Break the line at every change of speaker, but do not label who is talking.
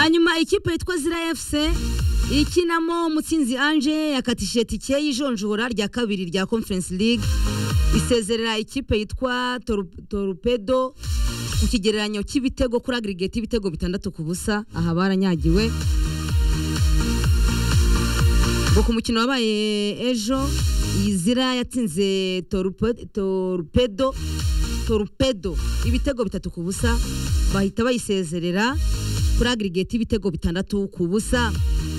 hanyuma ikipe yitwa zira fc ikinamo mutsinzi anje yakatishije tike y'ijonjora rya kabiri rya conference league isezerera ikipe yitwa Toru- torupedo mu kigereranyo cy'ibitego kuri agirigeti y'ibitego bitandatu ku busa aha baranyagiwe ngo ku mukino wabaye ejo iyi zira yatsinze Torupe- torupedo torupedo ibitego bitatu ku busa bahita bayisezerera kuri agirigeti y'ibitego bitandatu ku busa